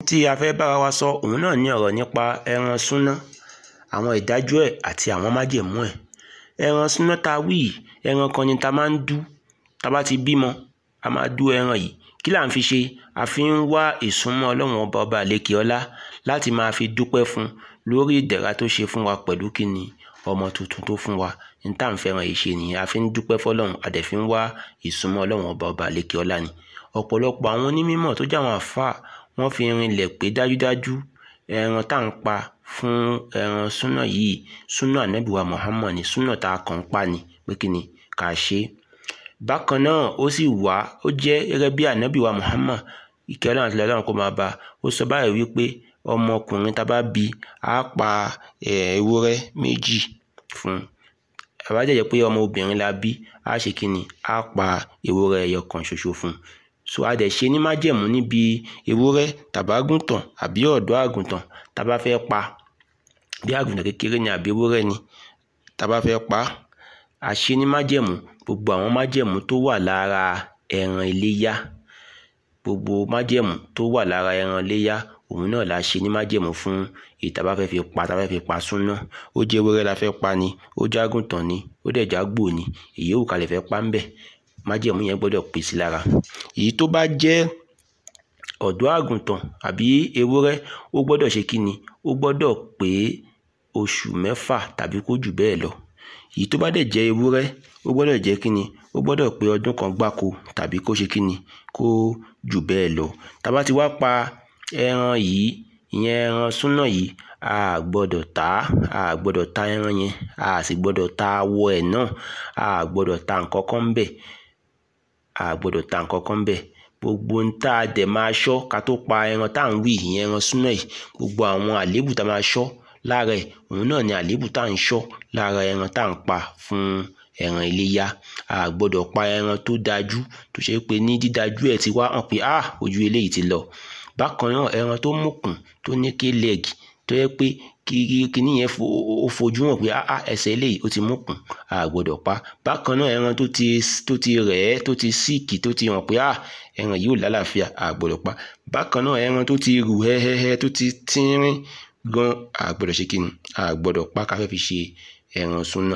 tí a fẹ́ bára wa sọ òun náà ní ọ̀rọ̀ nípa ẹran súná àwọn ìdájọ́ ẹ̀ àti àwọn májẹ̀mú ẹ̀ ẹran súná tá a wí yìí ẹran kan ni tá a máa ń dú tá a bá ti bímọ a máa dú ẹran yìí kí là ń fi ṣe a fi ń wá ìsúnmọ́ ọlọ́run ọba ọba àlékè ọlá láti máa fi dúpẹ́ fún lórí ìdẹ̀ra tó ṣe fún wa pẹ̀lú kíni ọmọ tuntun tó fún wa ní tá à ń fẹ́ràn yìí ṣe nìyẹn a fi ń dúpẹ́ fọlọ́run a dẹ̀ fi ń wá ìsúnmọ́ ọlọ́run ọba ọba àlékè ọlá ni ọ̀pọ̀lọpọ̀ àwọn onímọ̀ tó jẹ́ àwọn àfáà wọ́n fi rinlẹ̀ pé dájúdájú ẹran tá à ń pa fún ẹran súnà yìí súnà ànábìwá Muhammad ni súnà tá a kàn ń pa ni pé kí ni ká ṣe é bákan náà ó sì wá ó jẹ́ gẹ́gẹ́ bí ànábìwá Muhammad ìkẹ́ ọlọ́run àti ọlọ́run kó máa bá ó sọ báyìí wípé ọmọkùnrin tá a bá bí á pa ewúrẹ́ méjì fún àbájáde pé ọmọ obìnrin la bí á ṣe kí ni á pa ewúrẹ́ ẹyọ kan ṣoṣo fún so a dẹ̀ ṣe ní májẹ̀mú níbi ewúrẹ́ tàbágùntàn àbí ọ̀dọ́ àgùntàn tá a bá fẹ́ pa bí àgùntàn kékeré ni àbí ewúrẹ́ ni tá a bá fẹ́ pa a ṣe ní májẹ̀mú gbogbo àwọn májẹ̀mú tó wà lára ẹran iléyá gbogbo májẹ̀mú tó wà lára ẹran iléyá òun náà la ṣe ní májẹ̀mú fún èyí tá a bá fẹ́ fi pa tá a bá fẹ́ fi pa súná ó jẹ́ ewúrẹ́ la fẹ́ pa ni ó jẹ́ àgùntàn ni ó dẹ̀ jágbò ni èyí ò kalẹ̀ fẹ́ pa ń bẹ̀ májẹ̀mú yẹn gbọ́dọ̀ pè sí lára èyí tó bá jẹ́ ọ̀dọ́ àgùntàn àbí ewúrẹ́ ó gbọ́dọ̀ ṣe kí ni ó gbọ́dọ̀ pé oṣù mẹ́fà tàbí kó jù bẹ́ẹ̀ lọ èyí tó bá dẹ̀ jẹ́ ewúrẹ́ ó gbọ́dọ̀ jẹ́ kí ni ó gbọ́dọ̀ pé ọdún kan gbáko tàbí kó ṣe kí ni kó jù bẹ́ẹ̀ lọ tá bá ti wá pa ẹran yìí ìyẹn ẹran súnà yìí a gbọ́dọ̀ tà á a gbọ́dọ̀ ta ẹran yẹn a sì gbọ́dọ̀ ta awọ ẹ̀ náà a gbọ́dọ̀ ta nǹkan kan ń bẹ̀ a gbọ́dọ̀ ta nǹkan kan bẹ́ẹ̀ gbogbo ń tá a dẹ̀ máa ṣọ́ ká tó pa ẹran tá à ń wí ìyẹn ẹran súná yìí gbogbo àwọn àléébù tá a máa ṣọ́ lára ẹ̀ òun náà ni àléébù tá à ń ṣọ́ lára ẹran tá à ń pa fún ẹran iléyá a gbọ́dọ̀ pa ẹran tó dájú tó ṣe pé ní dídájú ẹ̀ ti wá hàn pé ah ojú eléyìí ti lọ bákan náà ẹran tó mọ̀kùn tó ní ké lẹ́ẹ̀gì tó yẹ pé kíní yẹn ó fojú hàn pé ah ẹsẹ̀ eléyìí ó ti mọ̀kùn a gbọ́dọ̀ pa bákan náà ẹran tó ti tó ti rẹ̀ ẹ́ tó ti síìkì tó ti hàn pé ah ẹran yìí ò lálàáfíà a gbọ́dọ̀ pa bákan náà ẹran tó ti rù hẹ́hẹ́hẹ́ tó ti tínrín gan a gbọ́dọ̀ ṣe kíni a gbọ́dọ̀ pa ká fẹ́ fi ṣe ẹran súná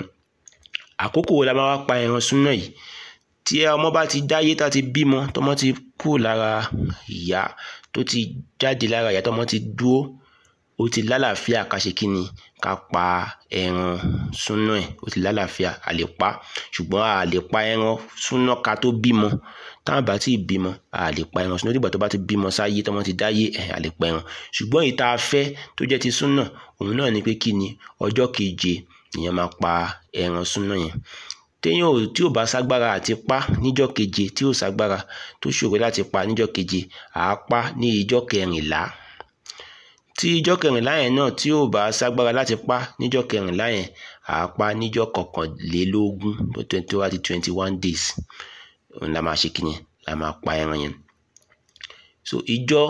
àkókò wo la máa wá pa ẹran súná yìí tí ọmọ bá ti dáyé tá ti bímọ tọmọ ti kú lára ìyá tó ti jáde lára ìyá tọmọ ti dúró ó ti lálàáfíà ká ṣe kíni ká pa ẹran súná ẹ̀ ó ti lálàáfíà a lè pa ṣùgbọ́n a lè pa ẹran súná ká tó bímọ táwọn bá ti bímọ a lè pa ẹran súná dìgbà tó bá ti bímọ sáyé tọmọ ti dáyé ẹ̀ a lè pa ẹran ṣùgbọ́n èyí tá a fẹ́ tó jẹ́ ti súná òun náà ni pé kíni ọjọ́ keje ìyẹn máa pa ẹran súná yẹn téèyàn ò tí ò bá ságbára àti pa níjọ́ keje tí ò ságbára tó ṣòro láti pa níjọ́ keje àá pa ní ìjọ́ kẹrìnlá tí ìjọ́ kẹrìnlá yẹn náà tí ò bá ságbára láti pa níjọ́ kẹrìnlá yẹn àá pa níjọ́ kọkànlélógún tó wá di twenty one days òun la máa ṣe kíni la máa pa ẹran yẹn so ìjọ́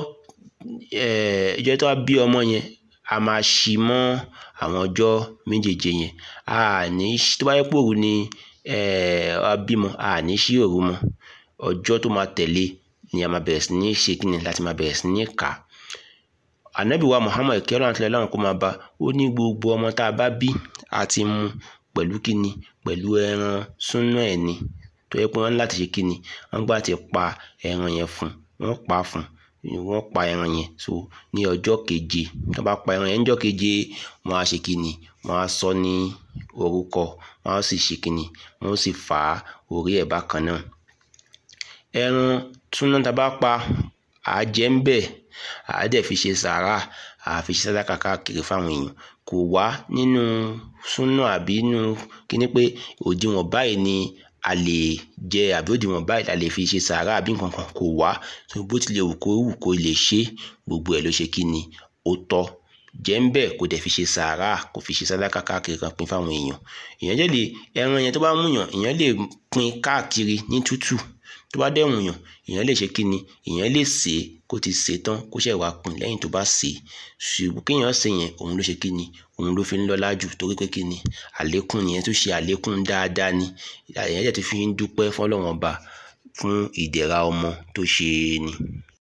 ìjọ́ tó wá bí ọmọ yẹn a máa ṣí mọ́ àwọn ọjọ́ méjèèje yẹn a ní tó bá yẹ pé òru ni a bímọ a ní ṣí òru mọ́ ọjọ́ tó máa tẹ̀lé ni a máa bẹ̀rẹ̀ sí ní ṣe kíni láti máa bẹ̀rẹ̀ sí ní kà á ànábì wa Muhammad kẹrọ àti Ọlọ́run kó máa bá ó ní gbogbo ọmọ tá a bá bí àti mu pẹ̀lú kíni pẹ̀lú ẹran súná ẹ̀ ni tó yẹ pé wọ́n ní láti ṣe kíni wọ́n gbà ti pa ẹran yẹn fún wọ́n pa fún wọ́n pa ẹran yẹn so ní ọjọ́ keje tó bá pa ẹran yẹn níjọ́ keje wọ́n á ṣe kíni wọ́n á sọ ní orúkọ wọ́n á sì ṣe kíni wọ́n sì fà á orí ẹ̀ bákan náà ẹran súná tá a bá pa àá jẹ ń bẹ̀ àá dẹ̀ fi ṣe sàárà àá fi ṣe sàdákà káàkiri fáwọn èèyàn kò wá nínú súná àbí nínú kíní pé òdiwọ̀n báyìí ni a lè jẹ àbí òdiwọ̀n báyìí la lè fi ṣe sàárà àbí nǹkan kan kò wá bó tilẹ̀ wù kó wù kó lè ṣe gbogbo ẹ̀ ló ṣe kí ni ó tọ́ jẹ́ ń bẹ̀ kó dẹ̀ fi ṣe sàárà kó fi ṣe sàdákà káàkiri kan pín fáwọn èèyàn èèyàn jẹ́ lè ẹran yẹn tó bá mú yàn èèyàn lè pín káàkiri ní tútù tó bá dẹ̀ wùyàn èèyàn lè ṣe kí ni èèyàn lè sè é kó ti sè é tán kó ṣẹ̀ wá pín lẹ́yìn tó bá sè é ṣùgbọ́n kéèyàn sè yẹn òun ló ṣe kí ni òun ló fi ń lọ́lá jù torí pé kí ni àlékún nìyẹn tó ṣe àlékún dáadáa ni èèyàn jẹ́ ti fi ń dúpẹ́ fọlọ́wọ́n ọba fún ìdẹ̀ra ọmọ tó ṣe é ni.